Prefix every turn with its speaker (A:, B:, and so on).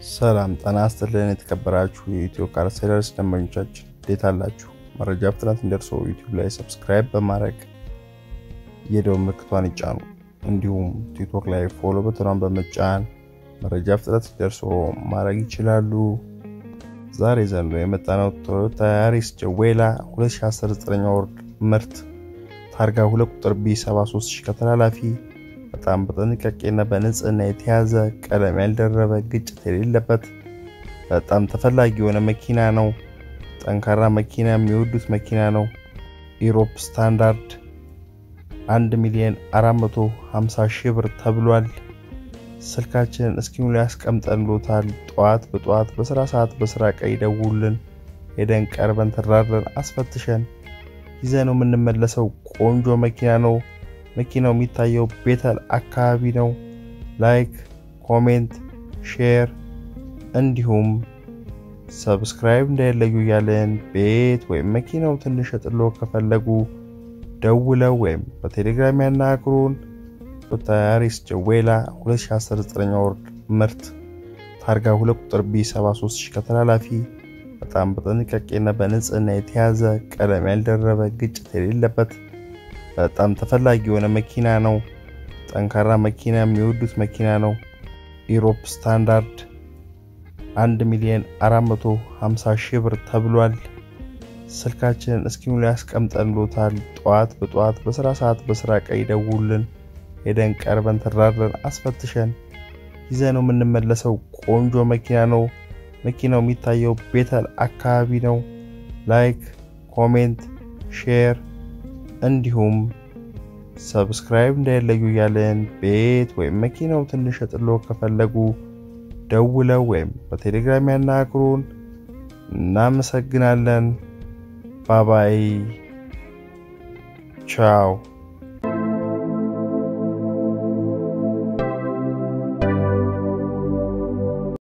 A: ሰላም ጤና ይስጥልን። የተከበራችሁ የኢትዮ ካር ሴለርስ ደንበኞቻችን እንዴት አላችሁ? መረጃ ፍጥነት እንዲደርሰው ዩቲዩብ ላይ ሰብስክራይብ በማድረግ የደወል ምልክቷን ይጫኑ። እንዲሁም ቲክቶክ ላይ ፎሎ በትኗን በመጫን መረጃ ፍጥነት እንዲደርሰው ማድረግ ይችላሉ። ዛሬ ዘንዶ የመጣነው ቶዮታ ያሪስ ጀዌላ 2019 ወር ምርት ታርጋ 2 ቁጥር ቢ73 ከተላላፊ በጣም በጥንቃቄና በንጽህና የተያዘ ቀለም ያልደረበ ግጭት የሌለበት በጣም ተፈላጊ የሆነ መኪና ነው። ጠንካራ መኪና የሚወዱት መኪና ነው። ኢሮፕ ስታንዳርድ 1 ሚሊዮን 450 ሺህ ብር ተብሏል። ስልካችንን እስኪኑ ላይ ያስቀምጠንሎታል። ጠዋት በጠዋት በስራ ሰዓት በስራ ቀይ ደውልን ሄደን ቀርበን ተራድረን አስፈትሸን ይዘነው የምንመለሰው ቆንጆ መኪና ነው። መኪናው የሚታየው ቤተል አካባቢ ነው። ላይክ፣ ኮሜንት፣ ሼር እንዲሁም ሰብስክራይብ እንዳይለዩ እያለን ቤት ወይም መኪናው ትንሽ ጥሎ ከፈለጉ ደውለው ወይም በቴሌግራም ያናግሩን። ቶዮታ ያሪስ ጀዌላ 2019 ወር ምርት ታርጋ 2 ቁጥር ቢ73 ከተላላፊ በጣም በጥንቃቄና በንጽህና የተያዘ ቀለም ያልደረበ ግጭት የሌለበት በጣም ተፈላጊ የሆነ መኪና ነው። ጠንካራ መኪና የሚወዱት መኪና ነው። ኢሮፕ ስታንዳርድ 1 ሚሊዮን 450 ሺህ ብር ተብሏል። ስልካችንን እስኪኑ ላይ ያስቀምጠንሎታል። ጠዋት በጠዋት በስራ ሰዓት በስራ ቀይ ደውልን ሄደን ቀርበን ተራድረን አስፈትሸን ይዘነው የምንመለሰው ቆንጆ መኪና ነው። መኪናው የሚታየው ቤተል አካባቢ ነው። ላይክ፣ ኮሜንት፣ ሼር እንዲሁም ሰብስክራይብ እንዳይለዩ እያለን ቤት ወይም መኪናው ትንሽ ጥሎ ከፈለጉ ደውለው ወይም በቴሌግራም ያናግሩን። እናመሰግናለን። ባባይ ቻው